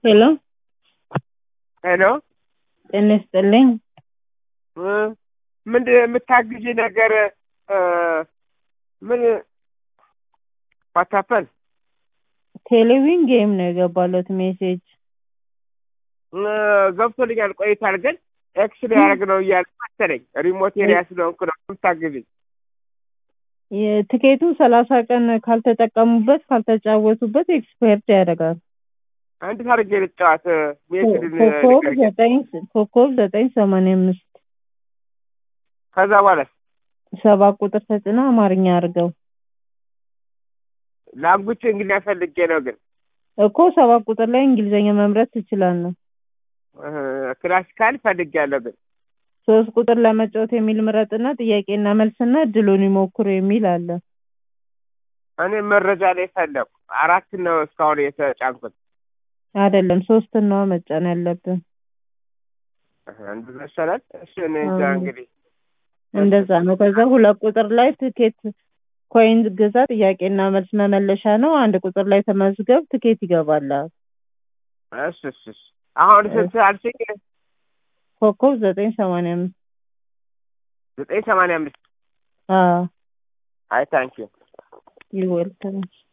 ሄሎ ሄሎ ጤና ይስጥልኝ። ምንድን የምታግዢ ነገር እ ምን ዋታፐል ቴሌቪዥን ጌም ነው የገባለት ሜሴጅ። ገብቶልኛል ቆይቷል፣ ግን ኤክስ ሊያደርግ ነው እያለ መሰለኝ ሪሞት ኤሪያ ስለሆንኩ ነው የምታግዥኝ። የትኬቱ ሰላሳ ቀን ካልተጠቀሙበት ካልተጫወቱበት ኤክስፓየርድ ያደርጋል። አንድ ታርጌ ልጫዋት ሜሴድ ኮከብ ዘጠኝ ኮከብ ዘጠኝ ሰማንያ አምስት ከዛ በኋላ ሰባት ቁጥር ተጭና አማርኛ አድርገው ላንጉች እንግሊዝኛ ፈልጌ ነው ግን እኮ ሰባት ቁጥር ላይ እንግሊዝኛ መምረጥ ትችላለህ። ክላሲካል ፈልጌያለሁ ግን ሶስት ቁጥር ለመጫወት የሚል ምረጥና ጥያቄና መልስና እድሉን ይሞክሩ የሚል አለ። እኔ መረጃ ላይ ፈለኩ። አራት ነው እስካሁን የተጫንኩት። አይደለም ሶስት ነው መጫን ያለብን። አንዱ መሰላል። እሺ እኔ እንጃ እንግዲህ እንደዛ ነው። ከዛ ሁለት ቁጥር ላይ ትኬት ኮይን ግዛ፣ ጥያቄና መልስ መመለሻ ነው። አንድ ቁጥር ላይ ተመዝገብ፣ ትኬት ይገባላል። እሺ እሺ እሺ። አሁን ስንት አልሽኝ? ኮከብ ዘጠኝ ሰማንያ አምስት ዘጠኝ ሰማንያ አምስት አዎ አይ ታንኪዩ ይወልከም